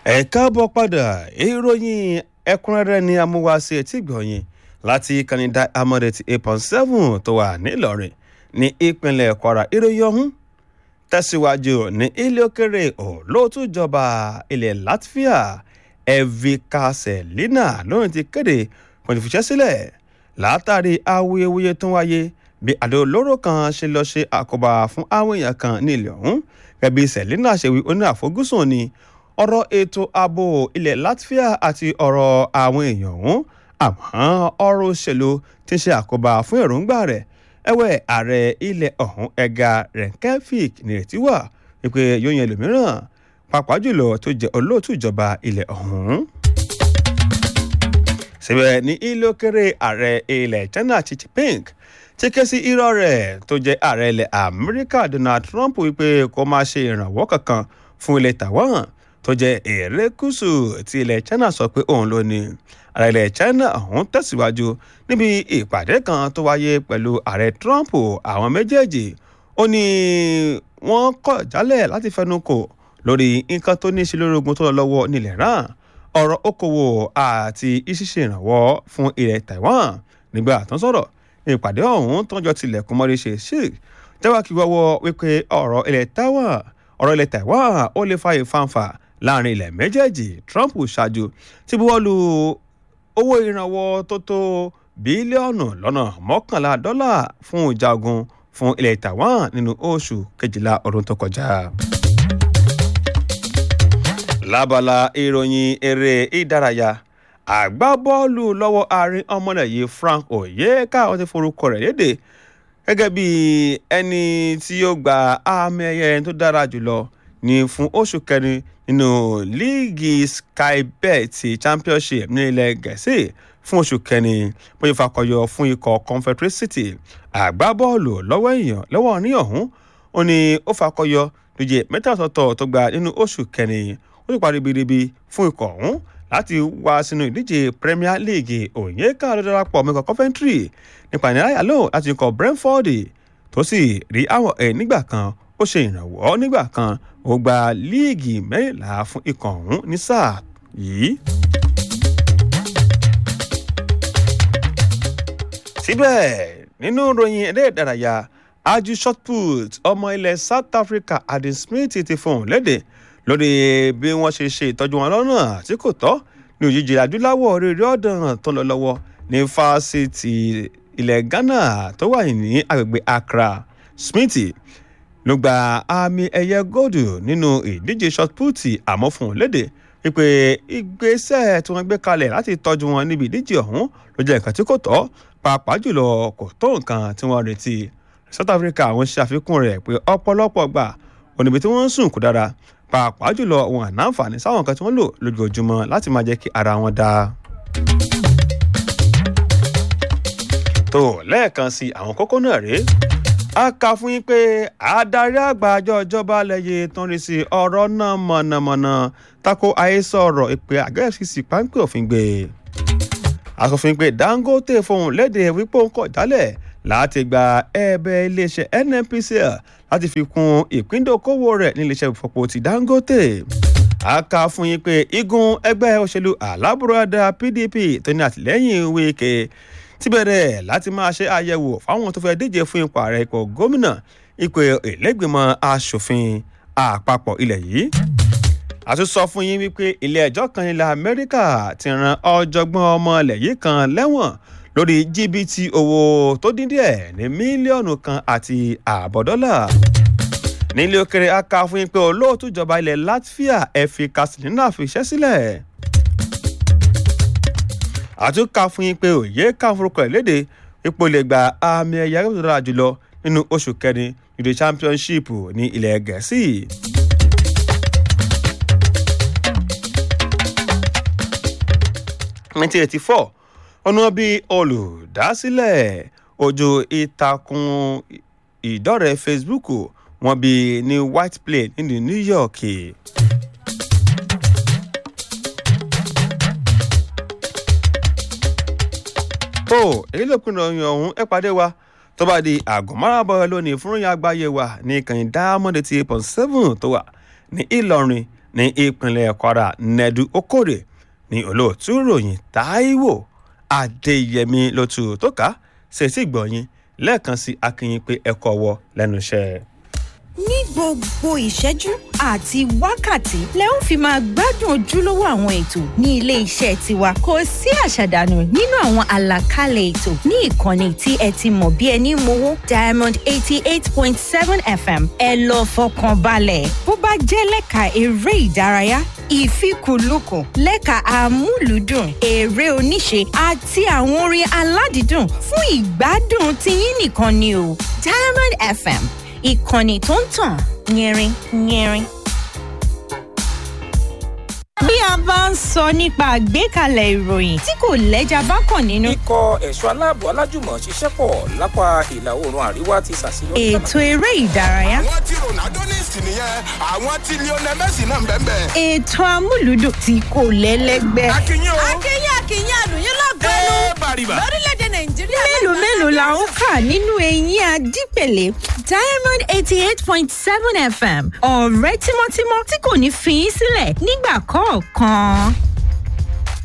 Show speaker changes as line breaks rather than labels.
ẹ káàbọ̀ padà ìròyìn ẹ̀kúnrẹ́rẹ́ ni amúwáṣe etí gbọ̀nyìn láti kanida amọ̀dẹ̀tì eight point seven tó wà nílọrin ní ìpínlẹ̀ kwara ìròyìn ọ̀hún tẹ̀síwájú ní ilé òkèrè olóòtújọba ilẹ̀ latvia evika selina lóyún ti kéde pọ̀nìfìṣẹ́ sílẹ̀ látàrí awuyewuye tó ń wáyé bí àdó olóró kan ṣe lọ ṣe àkóbá fún àwọn èèyàn kan ní ilẹ̀ ọ̀hún gẹ́gẹ́ bí selina ṣe wí oní àfojúsùn ni ọ̀rọ̀ ètò ààbò ilẹ̀ latvia àti ọ̀rọ̀ àwọn èèyàn ọ̀hún àmọ́ ọ̀rọ̀ òṣèlú ti ṣe àkóbá fún èròǹgbà rẹ̀ ẹ̀wẹ̀ ààrẹ ilẹ̀ ọ̀hún ẹ̀ga renkevik nírètí wà wípé yóò yan ẹlòmíràn pàápàá jùlọ tó jẹ́ olóòtú ìjọba ilẹ̀ ọ̀hún. síbẹ̀ ní ilé òkèrè ààrẹ ilẹ̀ china xi jinping ti ké sí irọ́ rẹ̀ tó jẹ́ ààrẹ ilẹ̀ amẹ́ríkà donald trump wípé kó má ṣe ìrànwọ́ kankan fún ilẹ̀ taiwan tó jẹ́ erékùṣù tí ilẹ̀ china sọ pé òun ló ní ààrẹ ilẹ̀ china ọ̀hún tẹ̀síwájú níbi ìpàdé kan tó wáyé pẹ̀lú ààrẹ trump àwọn méjèèjì ó ní wọ́n kọ̀ jálẹ̀ láti fẹnu kò lórí nǹkan tó ní í ṣe lórí ogun tó lọ lọ́wọ́ nílẹ̀ iran ọ̀rọ̀ okòwò àti ìṣiṣẹ́ ìrànwọ́ fún ilẹ̀ taiwan nígbà tó ń sọ̀rọ̀ ìpàdé ọ̀hún tọ́jọ́ tilẹ̀kùn mọ́rí ṣe sí jẹ́wọ́ kí wọ́wọ́ wípé ọ̀rọ̀ ilẹ̀ taiwan ọ̀rọ̀ ilẹ̀ taiwan ó lè fa ìfanfà láàrin ilẹ̀ méjèèjì trump ṣáájú ti buwọ́lu owó ìrànwọ́ tó tó bílíọ̀nù lọ́nà mọ́kànlá dọ́là fún ìjagun fún ilẹ̀ taiwan nínú oṣù kejìlá ọdún tó kọjá. lábala ìròyìn eré ìdárayá àgbábọ́ọ̀lù lọ́wọ́ àárín ọmọlẹ̀ yìí frank oyeka wọ́n ti forúkọ rẹ̀ léde gẹ́gẹ́ bí ẹni tí yóò gba àmì ẹ̀yẹ tó dára jùlọ ní fún oṣù kẹrin nínú líìgì skybet championship ní ilẹ̀ gẹ̀ẹ́sì fún oṣù kẹrin bóyá fakọyọ fún ikọ̀ confederacy àgbábọ́ọ̀lù lọ́wọ́ èèyàn lọ́wọ́ ní ọ̀hún ó ní ó fakọyọ lóye mẹ́ta ọ̀tọ̀ọ̀tọ̀ tó gba nínú oṣù kẹrin ó sì parí biribi fún ikọ̀ ọ̀hún láti wá sínú ìdíje premier league òyìnká ló darapọ̀ mẹ́kọ̀ coventry nípa ìnira lò láti ikọ̀ brentford tó sì rí àwọn ẹ̀ nígbà kan ó ṣe ìrànwọ́ nígbà kan ó gba líìgì mẹ́rìnlá fún ikọ̀ ọ̀hún ní sáà yìí. síbẹ̀ nínú ìròyìn eré ìdárayá aju shotput ọmọ ilẹ̀ south africa adam smith ti fohùn léde lórí bí wọ́n ṣe ṣe ìtọ́jú wọn lọ́nà tí kò tọ́ ní òjijì adúláwọ̀ rere ọ̀dàn tó lọ lọ́wọ́ ní fásitì ilẹ̀ ghana tó wà ní agbègbè accra smith ló gba àmì ẹ̀yẹ góòdù nínú ìdíje shotput àmọ́ fún un léde wípé ìgbésẹ̀ tí wọ́n gbé kalẹ̀ láti tọ́jú wọn níbi ìdíje ọ̀hún ló jẹ́ nǹkan tí kò tọ́ pàápàá jùlọ kò tó nǹkan tí wọ́n retí south africa àwọn ṣe àfikún rẹ̀ pé ọ̀pọ̀lọpọ̀ gbà oníbi tí wọ́n ń sùn kò dára pàápàá jùlọ wọn àná àǹfààní sáwọn nǹkan tí wọ́n lò lójoojúmọ́ láti máa jẹ́ kí ara wọn dáa. tó lẹ́ẹ̀kan sí àwọn kókó náà rèé a kà fún yín pé adarí àgbà àjọ ìjọba lẹ́yìn tó ń rí sí ọ̀rọ̀ náà mọ̀nàmọ́ná tako àhesọ ọ̀rọ̀ ìpè àgẹ́ fcc páńpẹ́ òfin gbé asòfin pé dangote fohùn léde wípé ó ń kọ̀ jálẹ̀ láti gba ẹ̀bẹ̀ iléeṣẹ́ nnpcl láti fi kún ìpíndókòwò rẹ̀ ní iléeṣẹ́ ìfọ̀pọ̀ ti dangote a kà fún yín pé igun ẹgbẹ́ òṣèlú alábùradà pdp tó ní àtìlẹ́yìn wíkẹ́ ti bẹ̀rẹ̀ láti máa ṣe àyẹ̀wò fáwọn tó fẹ́ díje fún ipò ààrẹ ipò gómìnà ipò ìlẹ́gbẹ̀mọ asòfin àpapọ̀ ilẹ̀ yìí a tún sọ fún yín wípé ilé ẹjọ́ kan ilẹ̀ amẹ́ríkà ti ran ọ̀jọ̀gbọ́n ọmọ ilẹ̀ yìí kan lẹ́wọ̀n lórí jìbìtì owó tó dín díẹ̀ ní mílíọ̀nù kan àti ààbọ̀ dọ́là nílé òkèrè a kà fún yín pé olóòtú ìjọba ilẹ̀ latvia efi kasilina fi iṣẹ́ sílẹ̀ àtúnkà fún yín pé òye ká forúkọ ẹ̀ léde ipò lè gba àmì ẹ̀yà tó dára jùlọ nínú oṣù kẹrin ìdè championship ní ilẹ̀ gẹ̀ẹ́sì. nineteen eighty four ọ̀nà bíi olùdásílẹ̀ ojú ìtàkùn ìdọ́rẹ̀ẹ́ facebook wọn bí ní white plane ní new york. tó èyí ló pinnu ọyàn ọ̀hún ẹ pàdé wa tó bá di àgọ́ márùn-ún lónìí fún ìyá àgbáyé wa ní ìkànnì diamond eighty eight point seven tó wà ní ìlọrin ní ìpínlẹ̀ kwara nẹ́dú okòrè ní olóòtú ròyìn táíwò adéyẹmí ló tu tó ká ṣèṣì gbọ̀nyìn lẹ́ẹ̀kan sí akínyìn pé ẹ̀kọ́ wọ lẹ́nu iṣẹ́
ní gbogbo ìṣẹ́jú àti wákàtí lẹ ó fi máa gbádùn ojúlówó àwọn ètò ní ilé iṣẹ́ tiwa kò sí àṣàdànù nínú àwọn àlàkalẹ̀ ètò ní ìkànnì tí ẹ ti mọ̀ bí ẹni mowó diamond eighty eight point seven fm ẹ lọ fọkàn balẹ̀ bó bá jẹ́ lẹ́ka eré ìdárayá ìfikùnlukùn lẹ́ka amúlùúdùn eré oníṣe àti àwọn orin aládìídùn fún ìgbádùn tiyín nìkan ni o diamond fm ìkànnì tó ń tàn yẹrin yẹrin. bí a bá ń sọ nípa àgbékalẹ̀ ìròyìn tí kò lẹ́jà bá kàn nínú.
ikọ̀ ẹ̀ṣọ́ aláàbò alájùmọ̀ ṣiṣẹ́ pọ̀ lápá ìlà oòrùn àríwá ti ṣàṣeyọrí.
ètò eré ìdárayá.
àwọn tí ronaldo ní ìsìn nìyẹn àwọn tí lionel messi náà ń bẹ́ẹ̀ bẹ́ẹ̀.
ètò amúlùdùn tí kò lẹ́lẹ́gbẹ́.
akínyìn o.
akínyìn akínyìn àlùyìn lọ́gọ́nù
ẹ bàrìbà.
lórílẹ̀‐èdè nàìjíríà.
mélòó mélòó la ó kà nínú eyín adípèlé diamond eighty eight point seven fm ọ̀rẹ́ tímọ́tímọ́ tí kò ní fi í sílẹ̀ nígbà kọ̀ọ̀kan.